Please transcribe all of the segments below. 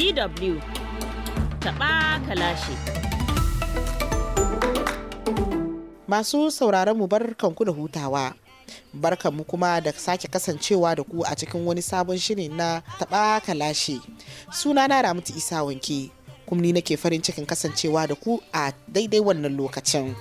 DW taɓa kalashi. Masu sauraron mu barkanku da hutawa. Barkanmu kuma da sake kasancewa da ku a cikin wani sabon shiri na taɓa kalashi. Sunana Ramatu Isa Wanke. Kuma ni nake farin cikin kasancewa da ku a daidai wannan lokacin.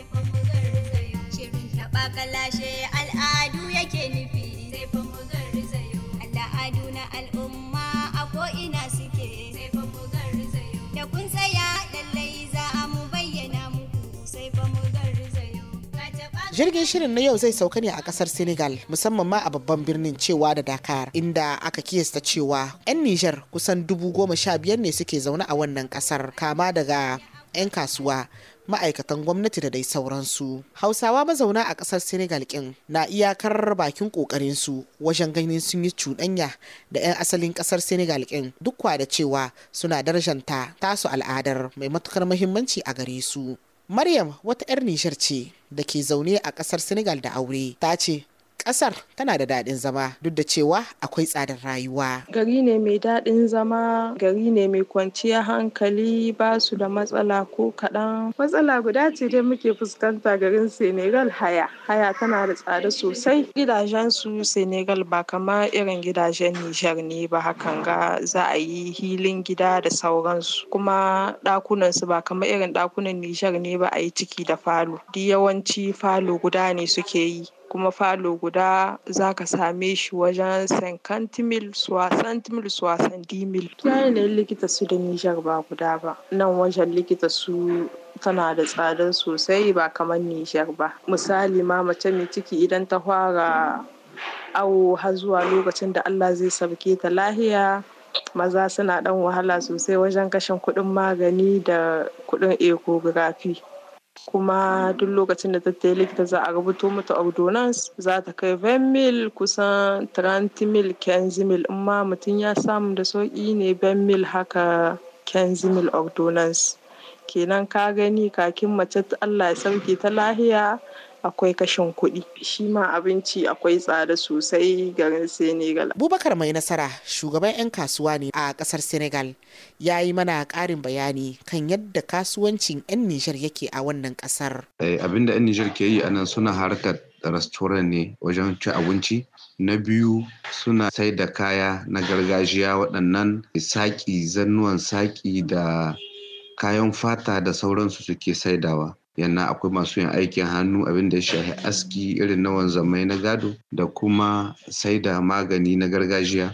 Shirin taɓa kalashe al'adu yake nufi. Sai fa mu garzayo. Al'adu na al'umma a ko'ina suke. Sai fa mu garzayo. Da kun tsaya lallai za a mu bayyana muku. Sai fa mu garzayo. Ka taɓa Jirgin shirin na yau zai sauka ne a kasar Senegal musamman ma a babban birnin cewa da Dakar inda aka kiyasta cewa 'yan Nijar kusan dubu goma sha biyar ne suke zaune a wannan kasar kama daga 'yan kasuwa ma'aikatan gwamnati da dai sauransu. Hausawa mazauna a kasar Senegal kin na iyakar bakin kokarin su wajen ganin sun yi cuɗanya da 'yan asalin kasar Senegal kin duk kwa da cewa suna darajanta tasu al'adar mai matukar muhimmanci a gare su. Maryam wata 'yar Nijar ce da ke zaune a ƙasar Senegal da aure ta ce ƙasar tana da daɗin zama duk da cewa akwai tsadar rayuwa. gari ne mai daɗin zama gari ne mai kwanciyar hankali ba su da matsala ko kaɗan matsala guda ce dai muke fuskanta garin senegal haya haya tana da tsada sosai gidajen su senegal ba kama irin gidajen nijar ne ba hakan ga za a yi hilin gida da sauransu kuma ɗakunan su ba kama irin ɗakunan nijar ne ba a yi ciki da falo duk yawanci falo guda ne suke yi kuma falo guda za ka same shi wajen 50 mil 60 mil 70 mil yanayin likita su da nijar ba guda ba nan wajen likita su tana da tsada sosai ba kamar nijar ba misali ma mace mai ciki idan ta fara awo har zuwa lokacin da allah zai sauke ta lahiya maza suna dan wahala sosai wajen kashin kuɗin magani da kuɗin ecography kuma duk lokacin da ta tayi likita za a rubuto mata ordonance za ta kai 20 mil kusan 30 mil 15 mil in ma mutum ya samu da sauƙi ne 20 mil haka 15 mil ordonance kenan ka gani kakin mace ta Allah ya sauke ta lahiya akwai kashin kuɗi shi ma abinci akwai tsada sosai garin senegal Abubakar mai nasara shugaban 'yan kasuwa ne a ƙasar Senegal ya yi mana ƙarin bayani kan yadda kasuwancin 'yan Nijar yake a wannan ƙasar. Eh, abinda 'yan Nijar ke yi a nan suna harkar restaurant ne wajen cin abinci. Na biyu suna sai da kaya na gargajiya waɗannan saƙi, zannuwan saƙi da kayan fata da sauransu suke saidawa. Yana akwai masu yin aikin hannu abin da ya shafi aski irin na wanzamai na gado da kuma saida magani na gargajiya.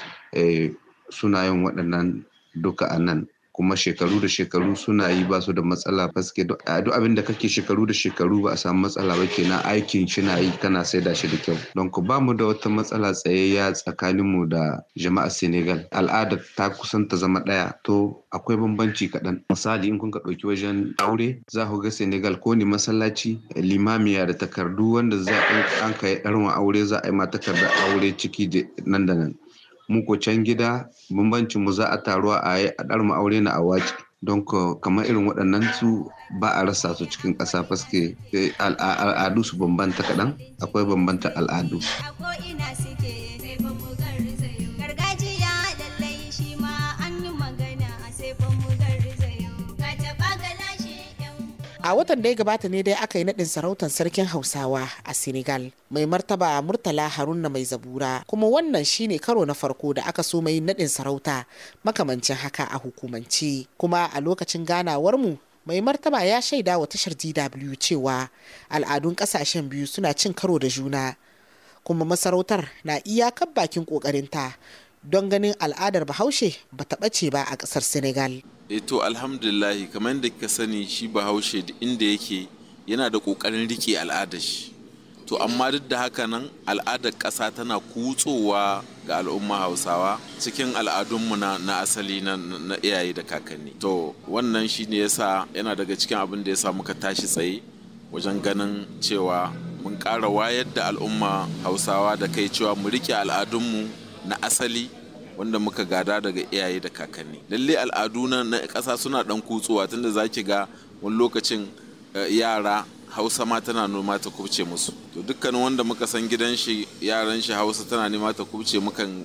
Eh, suna yin waɗannan duka a nan kuma shekaru da shekaru suna yi ba su da matsala faske duk abin da kake shekaru da shekaru ba a samu matsala ba kenan aikin shi na yi kana saida shi da kyau don ku ba mu da wata matsala tsayayya tsakanin mu da jama'a senegal al'adar ta kusan ta zama ɗaya to akwai bambanci kaɗan misali in kun ka ɗauki wajen aure za ku ga senegal ko ne masallaci limamiya da takardu wanda za an kai ɗarma aure za a yi ma takardar aure ciki da nan da nan mu ko can gida bambancin mu za a taruwa a yi a ɗarma aure na a wace don kamar irin waɗannan su ba a rasa su cikin ƙasa faske al'adu su bambanta kaɗan akwai bambanta al'adu a ko'ina suke. Sai fa mu garzayo. Gargajiya lallai shi ma an yi magana. Sai fa mu garzayo. Ka taɓa kalashe 'yan A watan da ya gabata ne dai aka yi naɗin sarautar sarkin Hausawa a Senegal mai martaba Murtala Haruna mai zabura kuma wannan shine karo na farko da aka so mai naɗin sarauta makamancin haka a hukumance kuma a lokacin ganawar mu mai martaba ya shaida wa tashar DW cewa al'adun ƙasashen biyu suna cin karo da juna kuma masarautar na iyakar bakin ƙoƙarinta don ganin al'adar bahaushe ba ta ɓace ba a ƙasar Senegal. e to alhamdulillahi kamar yadda kika sani shi bahaushe duk inda yake yana da ƙoƙarin rike al'adar shi to amma duk da haka nan al'adar ƙasa tana kutsowa ga al'umma hausawa cikin al'adunmu na, na asali na, na iyaye da kakanni to wannan shi ne yasa yana daga cikin abin da yasa muka tashi tsaye wajen ganin cewa mun ƙara wayar da al'umma hausawa da kai cewa mu rike al'adunmu na asali wanda muka gada daga iyaye da kakanni lalle al'adu na na ƙasa suna ɗan kutsuwa tunda za ki ga wani lokacin eh, yara hausa ma tana noma ta kubce musu to dukkanin wanda muka san gidan shi yaran shi hausa tana nema ta kubce mukan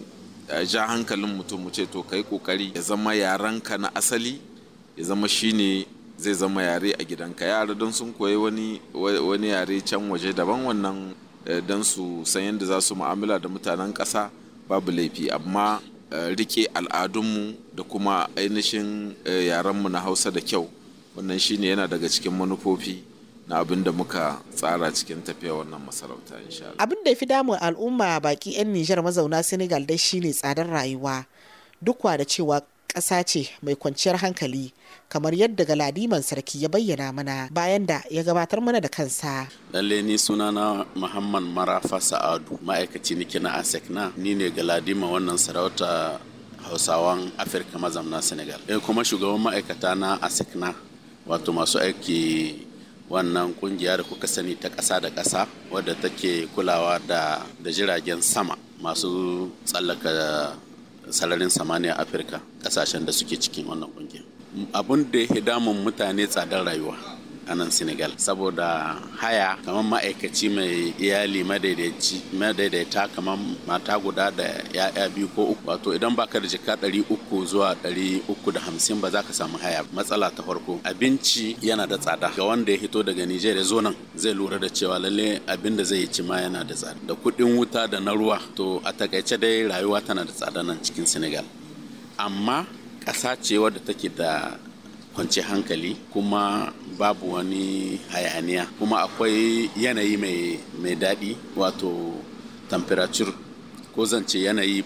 ja hankalin mutum mu ce to kai kokari ya zama yarenka na asali ya zama shine zai zama yare a gidanka yara don sun koyi wani wani yare can waje daban wannan don su san yadda za su mu'amala da mutanen ƙasa babu laifi amma rike al'adunmu da kuma ainihin yarenmu na hausa da kyau wannan shine yana daga cikin manufofi na abin da muka tsara cikin tafiya wannan masarauta insha Abin da ya fi damun al'umma baki 'yan Nijar mazauna Senegal dai shine tsadar rayuwa. Duk da cewa ƙasa ce mai kwanciyar hankali kamar yadda galadiman sarki ya bayyana mana bayan da ya gabatar mana da kansa. lalle ni sunana muhammad marafa sa'adu ma'aikaci nike na asekna ni ne galadima wannan sarauta hausawan afirka mazamna senegal eh kuma shugaban ma'aikata na asekna wato masu aiki wannan kungiya da kuka sani ta ƙasa da ƙasa wadda take kulawa da da jiragen sama masu tsallaka sararin samaniya afirka ƙasashen da suke cikin wannan kungiya abun da ya damun mutane tsadar rayuwa a nan senegal saboda haya kamar ma'aikaci mai iyali madaidaita kamar mata guda da ya'ya biyu ko uku wato idan baka da jika ɗari uku zuwa ɗari uku da hamsin ba za ka samu haya matsala ta farko abinci yana da tsada ga wanda ya hito daga nijar ya zo nan zai lura da cewa lalle abin da zai ci ma yana da tsada da kuɗin wuta da na ruwa to a takaice dai rayuwa tana da tsada nan cikin senegal amma ƙasa ce wadda take da kwanci hankali kuma babu wani hayaniya kuma akwai yanayi mai daɗi wato temperature ko zance yanayi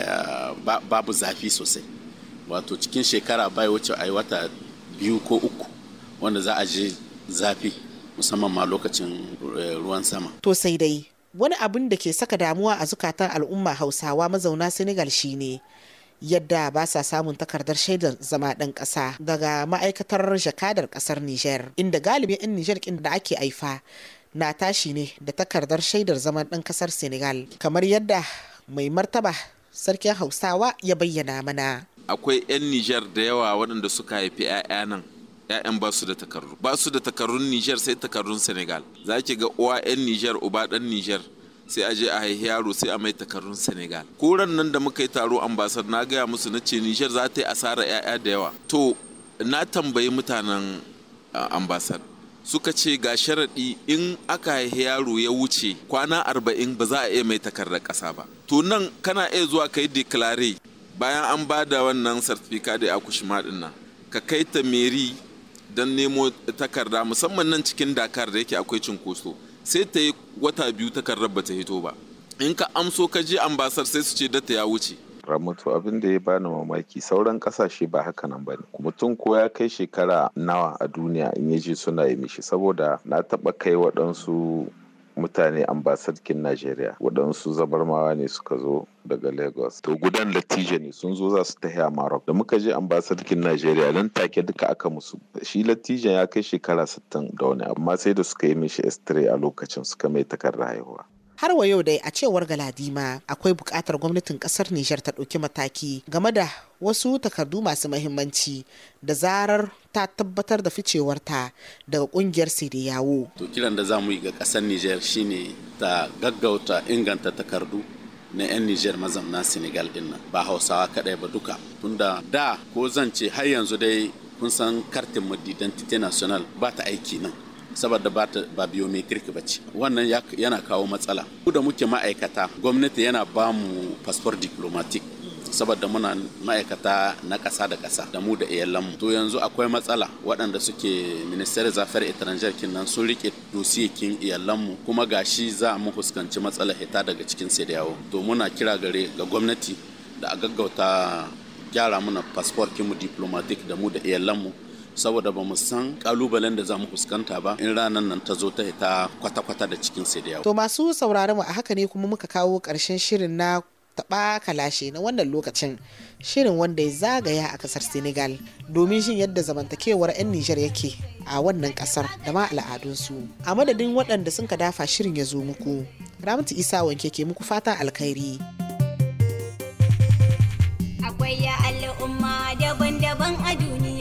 babu zafi sosai wato cikin shekara bai wuce a yi wata biyu ko uku wanda za a je zafi musamman ma lokacin ruwan sama To sai dai wani abin da ke saka damuwa a zukatan al'umma hausawa mazauna Senegal shine yadda ba sa samun takardar shaidar zama ɗan ƙasa daga ma'aikatar jakadar ƙasar Nijar, inda galibin 'yan Nijar ƙin da ake aifa na tashi ne da takardar shaidar zaman ɗan ƙasar Senegal, kamar yadda mai martaba sarkin Hausawa ya bayyana mana. akwai 'yan Nijar da yawa waɗanda suka haifi 'ya'ya nan 'ya'yan ba su da takardu ba su da takardun Nijar sai takardun Senegal za ki ga uwa 'yan Nijar uba ɗan Nijar sai a je a haihi yaro sai a mai takardun Senegal koran nan da muka yi taro ambasar na gaya musu na ce Nijar za ta yi asara 'ya'ya da yawa to na tambayi mutanen ambasar suka ce ga sharaɗi in aka haihi yaro ya wuce kwana arba'in ba za a iya mai takardar ƙasa ba to nan kana iya zuwa ka yi declare bayan an ba da wannan sartifika da akushima ɗin nan ka kai ta meri don nemo takarda musamman nan cikin dakar da yake akwai cinkoso sai ta yi wata biyu takardar ba ta hito ba in ka amso ka je ambasar sai su ce data ya wuce Ramatu abin da ya bani mamaki sauran kasashe ba haka nan bane mutum ko ya kai shekara nawa a duniya in ya je suna yi mishi saboda na taba kai waɗansu mutane ambasarkin Najeriya waɗansu zabarmawa ne suka zo daga Lagos to gudan latija ne sun zo za su tafi a Maroc da muka je ambasarkin Najeriya nan take duka aka musu shi latijan ya kai shekara 60 da wani amma sai da suka yi mishi S3 a lokacin suka mai takardar haihuwa Har wa yau dai a cewar Galadima akwai buƙatar gwamnatin ƙasar Nijar ta ɗauki mataki game da wasu takardu masu mahimmanci da zarar ta tabbatar da ficewarta daga ƙungiyar yawo. to kiran da za mu yi ga ƙasar niger shine ta gaggauta inganta takardu na 'yan niger mazamna senegal din nan ba hausawa kaɗai ba duka tunda da ko zan ce har yanzu dai kun san kartin mu identity national ba ta aiki nan saboda ba ta ba biometric ba ce wannan yana kawo matsala ku da muke ma'aikata gwamnati yana ba mu passport diplomatic saboda muna ma'aikata na ƙasa da ƙasa da mu da iyalanmu to yanzu akwai matsala waɗanda suke ministère des affaires étrangères kinnan sun rike dosiyekin iyalanmu kuma gashi za mu fuskanci matsalar hita daga cikin sai da yawo to muna kira gare ga gwamnati da a gaggauta gyara muna passport kinmu diplomatic da mu da iyalanmu saboda ba mu san kalubalen da za mu fuskanta ba in ranar nan ta zo ta hita kwata-kwata da cikin sai da yawo To masu sauraron mu a haka ne kuma muka kawo ƙarshen shirin na taɓa kalashe na wannan lokacin shirin wanda ya zagaya a ƙasar senegal domin jin yadda zamantakewar 'yan nijar yake a wannan ƙasar da ma al'adunsu a madadin waɗanda sun ka dafa shirin ya zo muku ramatu isa wanke ke muku fatan alkhairi akwai ya al'umma daban-daban a duniya